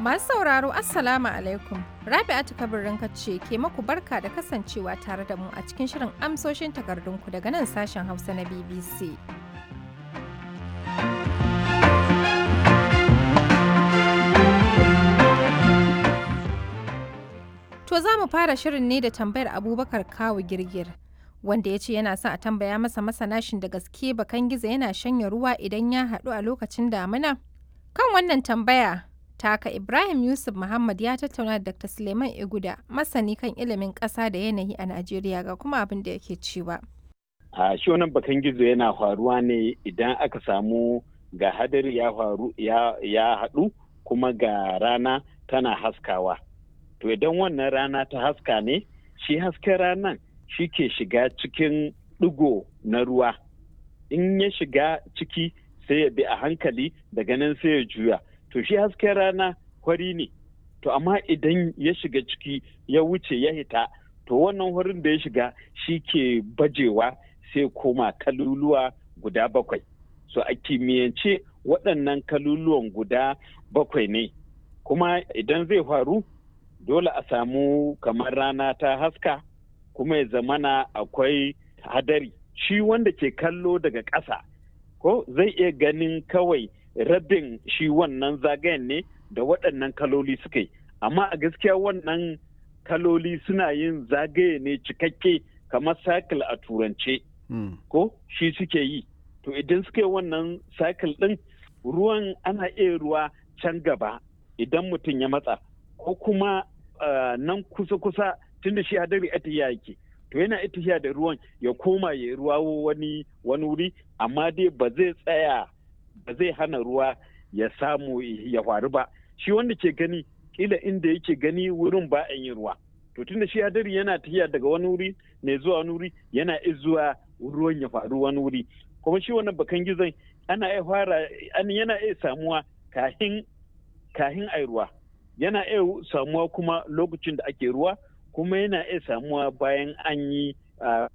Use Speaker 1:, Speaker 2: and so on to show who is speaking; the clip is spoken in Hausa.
Speaker 1: Masu sauraro Assalamu alaikum. Rabi'atu kabirin ce ke maku barka da kasancewa tare da mu a cikin shirin amsoshin takardunku daga nan sashen Hausa na BBC. To za mu fara shirin ne da tambayar Abubakar Kawu Girgir. Wanda ya ce yana son a tambaya masa masanashin da gaske bakan gizo yana shanya ruwa idan ya haɗu a lokacin damina? Kan wannan tambaya, taka Ibrahim Yusuf Muhammad ya tattauna da Dr. Suleiman Iguda, masani kan ilimin ƙasa da yanayi a Najeriya ga kuma abin da yake cewa.
Speaker 2: A shi wannan bakan gizo yana faruwa ne idan aka samu ga hadari ya faru ya haɗu kuma ga rana tana haskawa. To idan wannan rana ta haska ne, shi hasken ranan shi ke shiga cikin ɗigo na ruwa. In ya shiga ciki sai ya bi a hankali daga nan sai ya juya. To shi hasken rana kwari ne. To amma idan ya shiga ciki ya wuce ya hita, to wannan wurin da ya shiga shi ke bajewa sai koma kaluluwa guda bakwai. So a kimiyyance waɗannan kaluluwan guda bakwai ne. Kuma idan zai faru dole a samu kamar rana ta haska kuma ya zamana akwai hadari shi wanda ke kallo daga ƙasa ko zai iya ganin kawai rabin shi wannan zagayen ne da waɗannan kaloli suka yi amma a gaskiya wannan kaloli suna yin zagaye ne cikakke kamar cycle a turance ko shi suke yi to idan suka yi wannan cycle ɗin ruwan ana iya ruwa can gaba idan mutum ya matsa ko kuma Uh, nan kusa-kusa tunda shi hadari atiya yake to yana itiya da ruwan ya koma ya ruwa wani wani wuri amma dai ba zai tsaya ba zai hana ruwa ya samu ya faru ba shi wanda ke gani kila inda yake gani wurin ba yin ruwa to tunda shi hadari yana tafiya daga wani wuri ne zuwa wani wuri yana zuwa ruwan ya faru wani wuri kuma shi wannan bakan gizon ana iya fara yana iya samuwa kahin kahin ai ruwa yana iya samuwa kuma lokacin da ake ruwa kuma yana iya samuwa bayan an yi